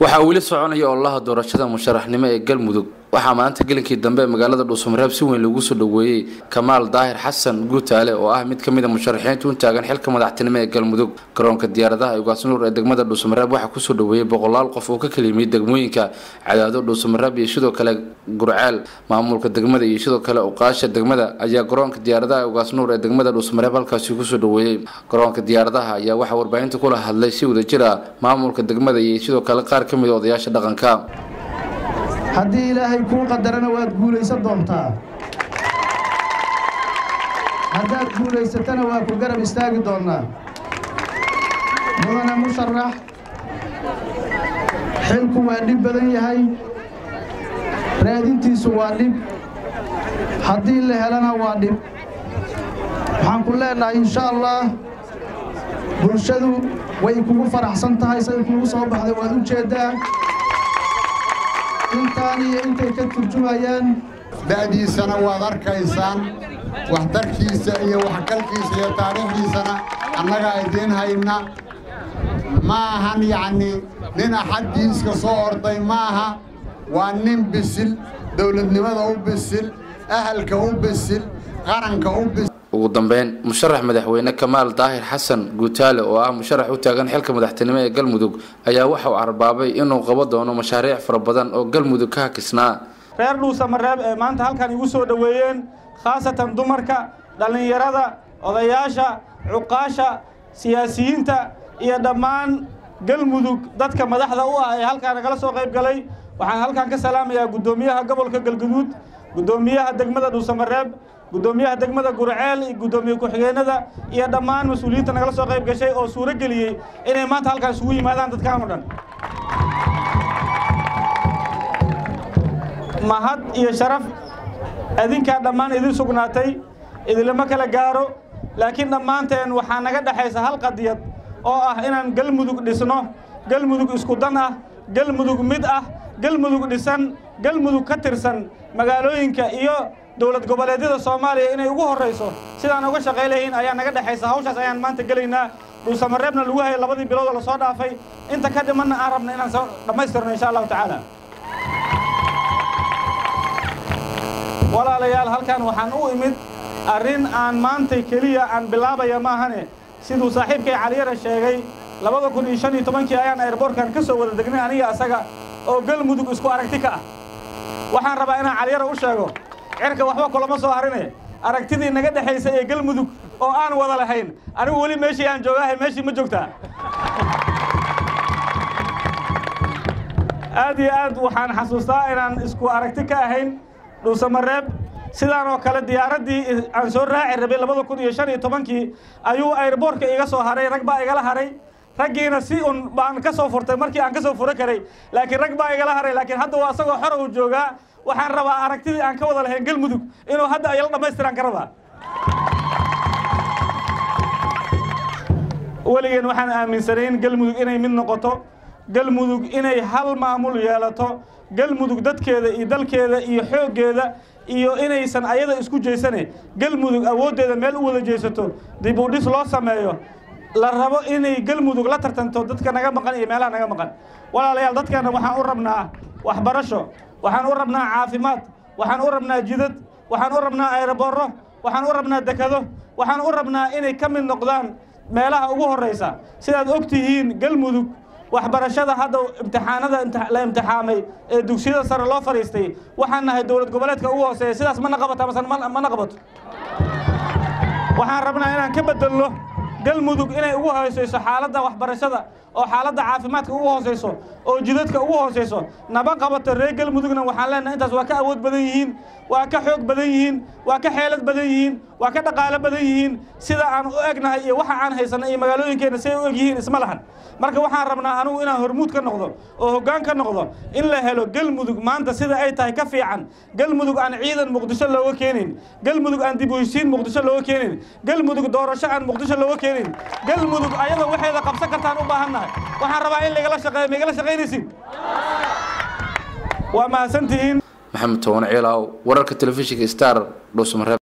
waxaa weli soconaya ololaha doorashada musharaxnimo ee galmudug waxaa maanta gelinkii dambe ee magaalada dhuusamareeb si weyn lagu soo dhoweeyey kamaal daahir xasan guutaale oo ah mid ka mid a musharaxiinta u taagan xilka madaxtinimo ee galmudug garoonka diyaaradaha ugaasnuur ee degmada dhuusamareeb waxaa kusoo dhoweeyey boqolaal qof oo ka kala yimid degmooyinka cadaado dhuusamareeb iyo sidoo kale gurceel maamulka degmada iyo sidoo kale uqaasha degmada ayaa garoonka diyaaradaha ugaasnuur ee degmada dhuusamareeb halkaasi kusoo dhoweeyey garoonka diyaaradaha ayaa waxaa warbaahinta kula hadlay si wada jir ah maamulka degmada iyo sidoo kale qaar ka mid a odayaasha dhaqanka haddii ilaahay kuu qadarana waad guulaysan doontaa haddaad guulaysatana waa ku garab istaagi doonnaa mudane musharax xilku waa dhib badan yahay raadintiisu waa dhib haddii la helana waa dhib waxaan ku leennahay insha allah bulshadu way kugu faraxsan tahay say kugu soo baxday waad u jeeddaa intaan iyo intay ka turjumayaan da'diisana waad arkaysaan waxtarkiisa iyo waxgalkiisa iyo taariikhdiisana annagaa idiin hayna ma ahan yacnii nin axaddiiska soo orday ma aha waa nin bisil dawladnimada u bisil ahalka u bisil qaranka u bisil ugu dambeyn musharax madaxweyne kamaal daahir xasan guutaale oo ah musharax u taagan xilka madaxtinimo ee galmudug ayaa waxa uu carbaabay inuu qabo doono mashaariic fara badan oo galmudug ka hakisnaa reer dhuusamareeb ee maanta halkan igu soo dhoweeyeen khaasatan dumarka dhallinyarada odayaasha cuqaasha siyaasiyiinta iyo dhammaan galmudug dadka madaxda u ah ee halkaa nagala soo qayb galay waxaan halkan ka salaamayaa guddoomiyaha gobolka galguduud guddoomiyaha degmada dhuusamareeb guddoomiyaha degmada gurceel iyo guddoomiye ku-xigeenada iyo dhammaan mas-uuliyiinta nagala soo qayb gashay oo suuro geliyey inay maanta halkaan isugu yimaadaan dadkaan o dhan mahad iyo sharaf adinkaa dhammaan idin sugnaatay idinlama kala gaaro laakiin dhammaanteen waxaa naga dhexaysa hal qadiyad oo ah inaan galmudug dhisno galmudug isku dan ah galmudug mid ah galmudug dhisan galmudug ka tirsan magaalooyinka iyo dowlad goboleedyada soomaaliya inay ugu horrayso sidaan uga shaqay lahayn ayaa naga dhexaysa hawshaas ayaan maanta gelaynaa dhuusamareebna lagu hayay labadii bilood oo lasoo dhaafay inta ka dhimanna aan rabna inaan soo dhammaystirno insha allahu tacaala walaalayaal halkan waxaan u imid arrin aan maantay keliya aan bilaabaya maahane siduu saaxiibkay caliyara sheegay labada kun iyo shan iyo tobankii ayaan airboortkan ka soo wada degnay aniga asaga oo galmudug isku aragti ka ah waxaan rabaa inaan caliyara u sheego cirka waxba kulama soo harine aragtidii naga dhexaysa ee galmudug oo aan wada lahayn anigu weli meeshii aan joogaahay meeshii ma joogtaa aad iyo aad waxaan xasuustaa inaan isku aragti ka ahayn dhuusamareeb sidaan oo kale diyaaraddii aan soo raaci rabay labada kun iyo shan iyo tobankii ayuu airboortka iga soo haray rag baa igala haray raggiina si un baan ka soo furtay markii aan ka soo furo karay laakiin rag baa igala haray laakiin hadda waa asagoo xora uu joogaa waxaan rabaa aragtidii aan ka wada lahayn galmudug inuu hadda ayala dhammaystiraan ka rabaa weligeen waxaan aaminsanayn galmudug inay mid noqoto galmudug inay hal maamul yeelato galmudug dadkeeda iyo dalkeeda iyo xooggeeda iyo inaysan ayada isku jeysane galmudug awooddeeda meel u wada jeesato dib u dhis loo sameeyo la rabo inay galmudug la tartanto dadka naga maqan iyo meelaha naga maqan walaalayaal dadkana waxaan u rabnaa waxbarasho waxaan u rabnaa caafimaad waxaan u rabnaa jidad waxaan u rabnaa ayrobooro waxaan u rabnaa dekado waxaan u rabnaa inay ka mid noqdaan meelaha ugu horraysa sidaad og tihiin galmudug waxbarashada hadda imtixaanada la imtixaamay ee dugsiyada sare loo fadhiistay waxaan nahay dowlad goboleedka ugu hooseeya sidaas mana qabata mase mana qabato waxaan rabnaa inaan ka bedelno galmudug inay ugu hoosayso xaaladda waxbarashada oo xaaladda caafimaadka ugu hoosayso oo jidadka ugu hoosayso naba qabato reer galmudugna waxaan leenahay intaas waa ka awood badan yihiin waa ka xoog badan yihiin waa ka xeelad badan yihiin waa ka dhaqaalo badan yihiin sida aan u egnahay iyo waxa aan haysanay iyo magaalooyinkeenna siay u eg yihiin isma lahan marka waxaan rabnaa anugu inaan hormuud ka noqdo oo hoggaan ka noqdo in la helo galmudug maanta sida ay tahay ka fiican galmudug aan ciidan muqdisho looga keenin galmudug aan dib u heshiin muqdisho looga keenin galmudug doorasho aan muqdisho looga keenin galmudug ayada waxeeda qabsan kartaan u baahannahay waxaan rabaa in lagala shaqeeyo maigala shaqaynaysin waa mahadsantihiin maxamed toban ciilaaw wararka telefishinka star dhuusamareeb